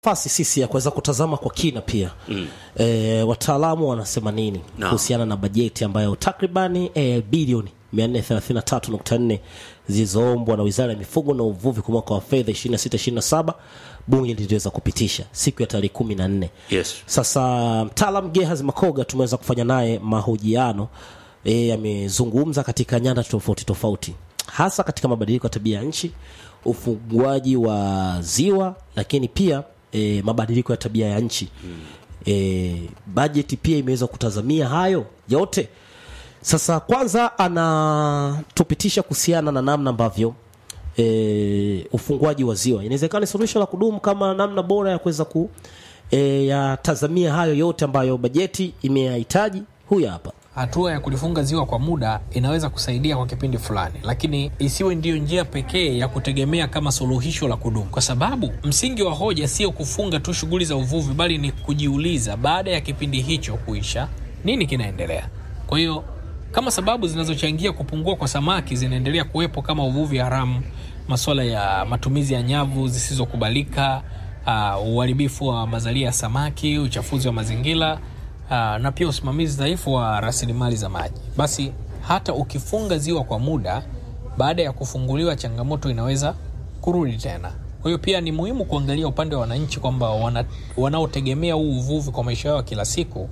nafasi sisi ya kuweza kutazama kwa kina pia mm. e, wataalamu wanasema nini No. kuhusiana na bajeti ambayo takribani e, bilioni 433.4 zilizoombwa na wizara ya mifugo na uvuvi kwa mwaka wa fedha 2627 bunge liliweza kupitisha siku ya tarehe kumi na nne Yes. sasa mtaalam Gehazi Makoga tumeweza kufanya naye mahojiano e, amezungumza katika nyanda tofauti tofauti hasa katika mabadiliko ya tabia ya nchi ufunguaji wa ziwa lakini pia e, mabadiliko ya tabia ya nchi e, bajeti pia imeweza kutazamia hayo yote sasa kwanza anatupitisha kuhusiana na namna ambavyo e, ufunguaji wa ziwa inawezekana ni suluhisho la kudumu kama namna bora ya kuweza ku e, yatazamia hayo yote ambayo bajeti imeyahitaji huyu hapa hatua ya kulifunga ziwa kwa muda inaweza kusaidia kwa kipindi fulani, lakini isiwe ndiyo njia pekee ya kutegemea kama suluhisho la kudumu, kwa sababu msingi wa hoja sio kufunga tu shughuli za uvuvi, bali ni kujiuliza baada ya kipindi hicho kuisha, nini kinaendelea. Kwa hiyo kama sababu zinazochangia kupungua kwa samaki zinaendelea kuwepo kama uvuvi haramu, masuala ya matumizi ya nyavu zisizokubalika, uh, uharibifu wa mazalia ya samaki, uchafuzi wa mazingira Aa, na pia usimamizi dhaifu wa rasilimali za maji. Basi hata ukifunga ziwa kwa muda, baada ya kufunguliwa, changamoto inaweza kurudi tena. Kwa hiyo pia ni muhimu kuangalia upande wa wananchi kwamba wana, wanaotegemea huu uvuvi kwa maisha yao ya kila siku,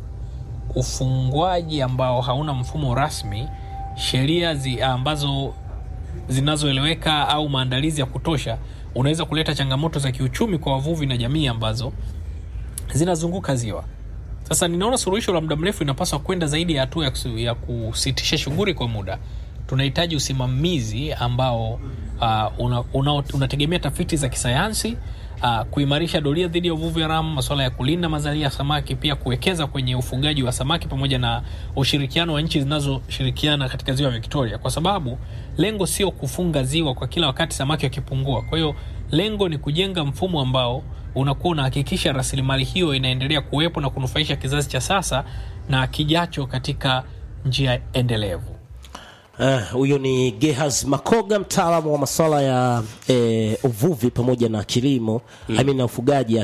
ufungwaji ambao hauna mfumo rasmi, sheria zi, ambazo zinazoeleweka au maandalizi ya kutosha, unaweza kuleta changamoto za kiuchumi kwa wavuvi na jamii ambazo zinazunguka ziwa. Sasa ninaona suluhisho la muda mrefu inapaswa kwenda zaidi ya hatua ya, kusi- ya kusitisha shughuli kwa muda. Tunahitaji usimamizi ambao uh, una, una, unategemea tafiti za kisayansi uh, kuimarisha doria dhidi ya uvuvi haramu, masuala ya kulinda mazalia ya samaki, pia kuwekeza kwenye ufugaji wa samaki pamoja na ushirikiano wa nchi zinazoshirikiana katika ziwa Victoria, kwa sababu lengo sio kufunga ziwa kwa kila wakati samaki wakipungua. Kwa hiyo lengo ni kujenga mfumo ambao unakuwa unahakikisha rasilimali hiyo inaendelea kuwepo na kunufaisha kizazi cha sasa na kijacho katika njia endelevu. Eh, huyo ni Gehaz Makoga, mtaalamu wa masuala ya eh, uvuvi pamoja na kilimo mm. I mean, na ufugaji,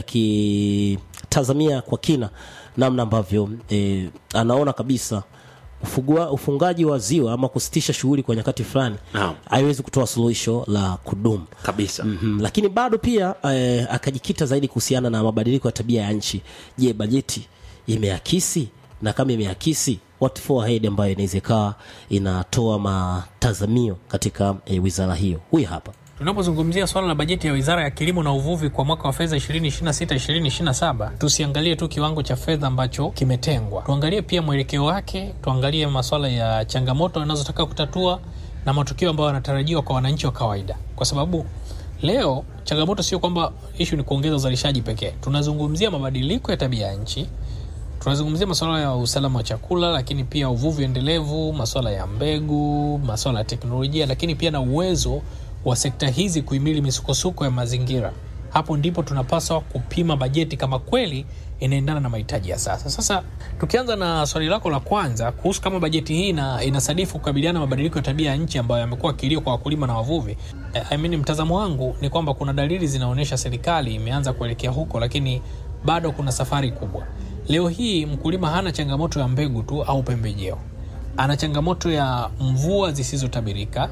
akitazamia kwa kina namna ambavyo eh, anaona kabisa ufugua, ufungaji wa ziwa ama kusitisha shughuli kwa nyakati fulani Naam. haiwezi kutoa suluhisho la kudumu kabisa mm lakini bado pia eh, akajikita zaidi kuhusiana na mabadiliko ya tabia ya nchi. Je, bajeti imeakisi? Na kama imeakisi, what for ahead ambayo inaweza ikawa inatoa matazamio katika eh, wizara hiyo. Huyu hapa Tunapozungumzia swala la bajeti ya Wizara ya Kilimo na Uvuvi kwa mwaka wa fedha 2026-2027, tusiangalie tu kiwango cha fedha ambacho kimetengwa, tuangalie pia mwelekeo wake, tuangalie masuala ya changamoto anazotaka kutatua na matukio ambayo yanatarajiwa kwa wananchi wa kawaida, kwa sababu leo changamoto sio kwamba ishu ni kuongeza uzalishaji pekee. Tunazungumzia mabadiliko ya tabia ya nchi, tunazungumzia masuala ya usalama wa chakula, lakini pia uvuvi endelevu, masuala ya mbegu, masuala ya teknolojia, lakini pia na uwezo wa sekta hizi kuhimili misukosuko ya mazingira. Hapo ndipo tunapaswa kupima bajeti kama kweli inaendana na mahitaji ya sasa. Sasa tukianza na swali lako la kwanza kuhusu kama bajeti hii ina, inasadifu kukabiliana na mabadiliko ya tabia ya nchi ambayo yamekuwa kilio kwa wakulima na wavuvi. Eh, I mean, mtazamo wangu ni kwamba kuna dalili zinaonyesha serikali imeanza kuelekea huko, lakini bado kuna safari kubwa. Leo hii mkulima hana changamoto ya mbegu tu au pembejeo, ana changamoto ya mvua zisizotabirika,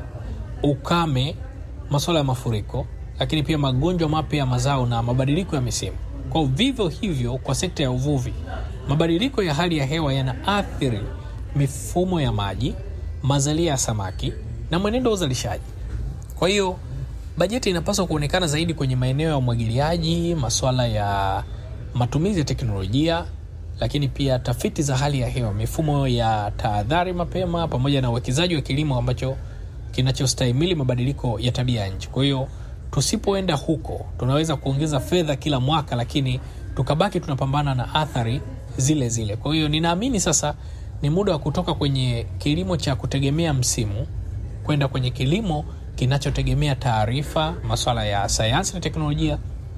ukame, masuala ya mafuriko, lakini pia magonjwa mapya ya mazao na mabadiliko ya misimu. Kwa vivyo hivyo, kwa sekta ya uvuvi, mabadiliko ya hali ya hewa yanaathiri mifumo ya maji, mazalia ya samaki na mwenendo wa uzalishaji. Kwa hiyo bajeti inapaswa kuonekana zaidi kwenye maeneo ya umwagiliaji, masuala ya matumizi ya teknolojia, lakini pia tafiti za hali ya hewa, mifumo ya tahadhari mapema, pamoja na uwekezaji wa kilimo ambacho kinachostahimili mabadiliko ya tabia ya nchi. Kwa hiyo tusipoenda huko, tunaweza kuongeza fedha kila mwaka, lakini tukabaki tunapambana na athari zile zile. Kwa hiyo ninaamini sasa ni muda wa kutoka kwenye kilimo cha kutegemea msimu kwenda kwenye kilimo kinachotegemea taarifa, masuala ya sayansi na teknolojia.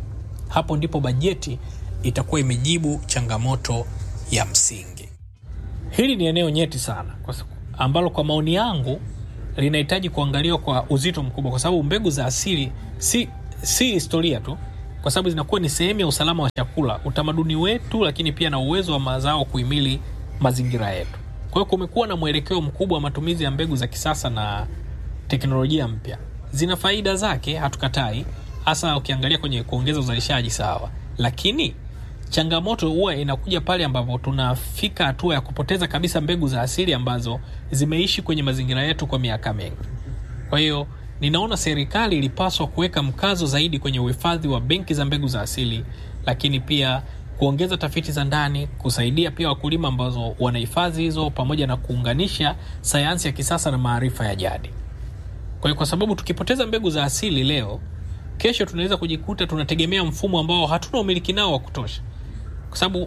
Hapo ndipo bajeti itakuwa imejibu changamoto ya msingi. Hili ni eneo nyeti sana kwa sababu- ambalo kwa maoni yangu linahitaji kuangaliwa kwa uzito mkubwa, kwa sababu mbegu za asili si, si historia tu, kwa sababu zinakuwa ni sehemu ya usalama wa chakula, utamaduni wetu, lakini pia na uwezo wa mazao kuhimili mazingira yetu. Kwa hiyo kumekuwa na mwelekeo mkubwa wa matumizi ya mbegu za kisasa na teknolojia mpya. Zina faida zake, hatukatai, hasa ukiangalia kwenye kuongeza uzalishaji, sawa, lakini changamoto huwa inakuja pale ambapo tunafika hatua ya kupoteza kabisa mbegu za asili ambazo zimeishi kwenye mazingira yetu kwa miaka mingi. Kwa hiyo ninaona serikali ilipaswa kuweka mkazo zaidi kwenye uhifadhi wa benki za mbegu za asili, lakini pia kuongeza tafiti za ndani, kusaidia pia wakulima ambazo wanahifadhi hizo, pamoja na kuunganisha sayansi ya kisasa na maarifa ya jadi. Kwa hiyo kwa sababu tukipoteza mbegu za asili leo, kesho tunaweza kujikuta tunategemea mfumo ambao hatuna umiliki nao wa kutosha, kwa sababu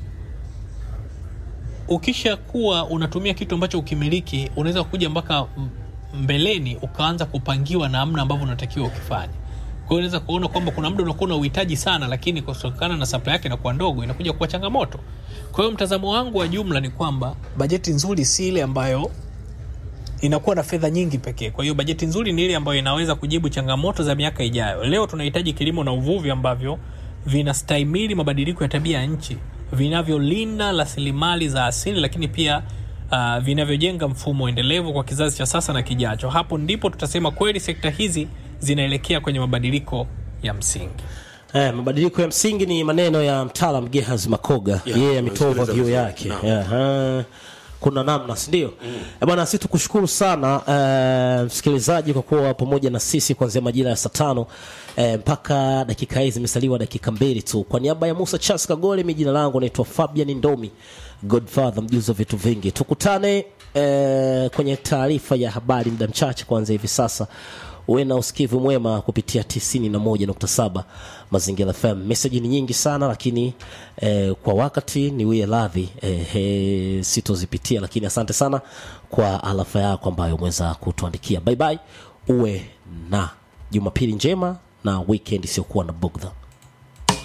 ukisha kuwa unatumia kitu ambacho ukimiliki, unaweza kuja mpaka mbeleni ukaanza kupangiwa namna ambavyo unatakiwa ukifanya. Kwa hiyo unaweza kuona kwamba kuna muda unakuwa na uhitaji sana, lakini kutokana na supply yake inakuwa ndogo, inakuja kuwa changamoto. Kwa hiyo mtazamo wangu wa jumla ni kwamba bajeti nzuri si ile ambayo inakuwa na fedha nyingi pekee. Kwa hiyo bajeti nzuri ni ile ambayo inaweza kujibu changamoto za miaka ijayo. Leo tunahitaji kilimo na uvuvi ambavyo vinastahimili mabadiliko ya tabia ya nchi, vinavyolinda rasilimali za asili, lakini pia uh, vinavyojenga mfumo endelevu kwa kizazi cha sasa na kijacho. Hapo ndipo tutasema kweli sekta hizi zinaelekea kwenye mabadiliko ya msingi. Eh, mabadiliko ya msingi ni maneno ya mtaalam Gehazi Makoga. Yeah, Yeye ametoa tumesikiliza overview vizuri. yake. Naam. Yeah, eh, kuna namna si ndio? Eh, bwana sisi tukushukuru sana eh, msikilizaji kwa kuwa pamoja na sisi kuanzia majira ya saa tano eh, mpaka dakika hizi zimesaliwa dakika mbili tu. Kwa niaba ya Musa Charles Kagole, mimi jina langu naitwa Fabian Ndomi, Godfather mjuzi wa vitu vingi. Tukutane eh, kwenye taarifa ya habari muda mchache kuanzia hivi sasa uwe na usikivu mwema kupitia 91.7 Mazingira FM. Meseji ni nyingi sana lakini eh, kwa wakati ni wie radhi eh, eh, sitozipitia, lakini asante sana kwa alafa yako ambayo umeweza kutuandikia. Bye bye, uwe na Jumapili njema na weekend isiyokuwa na bugdha.